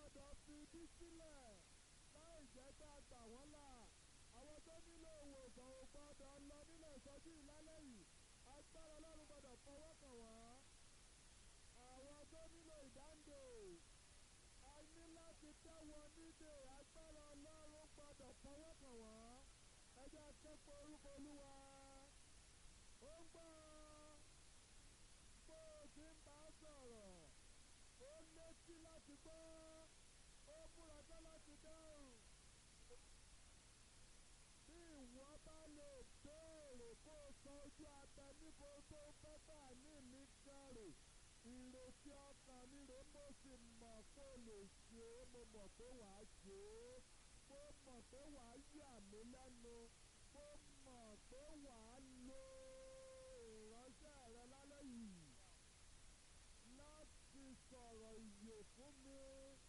gbọ́dọ̀ fi ibi sílẹ̀ láì jẹ́ pé a gbà wọ́n là àwọn tó nílò ìwòsàn ò gbọ́dọ̀ lọ nílẹ̀ ìsọjí ìlálẹ́ yìí agbára ọlọ́run gbọ́dọ̀ fọwọ́ kàn wọ́n àwọn tó nílò ìdáǹdè a ní láti tẹ́ wọn nídè agbára ọlọ́run gbọ́dọ̀ fọwọ́ kàn wọ́n ẹ jẹ́ akẹ́kọ̀ọ́ orúkọ olúwa ó ń gbọ́ bó o ti ń bá sọ̀rọ̀ ó létí láti gbọ́ ó múra tán láti dáhùn bí ìwọ bá lè béèrè kó o san ojú abẹ níbo tó fẹ́ bá ní mi gàrè ìrètí ọkàn mi rè mo sì mọ̀ kó o lè ṣe é mo mọ̀ pé wàá ṣe é mo mọ̀ pé wàá yà mí lẹ́nu mo mọ̀ pé wàá lo